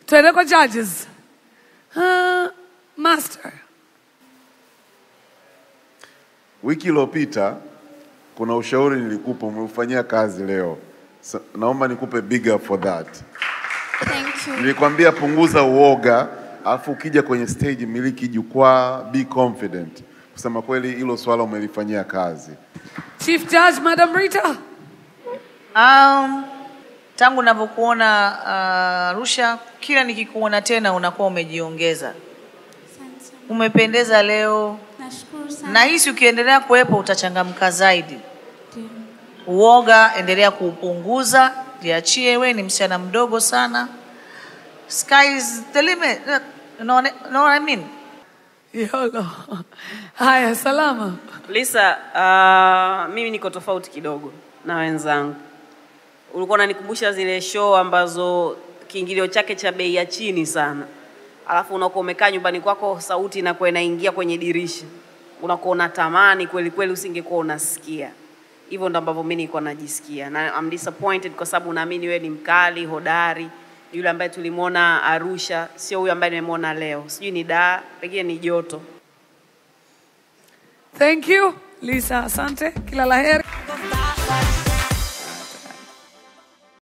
Twende kwa judges. Uh, master. Wiki iliyopita kuna ushauri nilikupa, umeufanyia kazi leo. So, naomba nikupe big up for that. Thank you. Nilikwambia punguza uoga, alafu ukija kwenye stage miliki jukwaa, be confident. Kusema kweli, hilo swala umelifanyia kazi. Chief Judge, Madam Rita. Um, tangu navyokuona uh, Arusha, kila nikikuona tena unakuwa umejiongeza, Asante sana. umependeza leo. Nashukuru sana. Nahisi ukiendelea kuwepo utachangamka zaidi. Ndio. Uoga endelea kuupunguza, jiachie. We ni msichana mdogo sana, sky is the limit. You know, what I- know what I mean? Yolo. Haya, salama. Lisa, uh, mimi niko tofauti kidogo na wenzangu. Ulikuwa unanikumbusha zile show ambazo kiingilio chake cha bei ya chini sana, alafu unakuwa umekaa nyumbani kwako, sauti inakuwa inaingia kwenye dirisha, unakuwa unatamani kweli kweli, usingekuwa unasikia. Hivyo ndo ambavyo mimi nilikuwa najisikia, na I'm disappointed kwa sababu naamini wewe ni mkali hodari, yule ambaye tulimwona Arusha, sio huyu ambaye nimemwona leo. Sijui ni daa, pengine ni joto. Thank you. Lisa, asante. Kila la heri.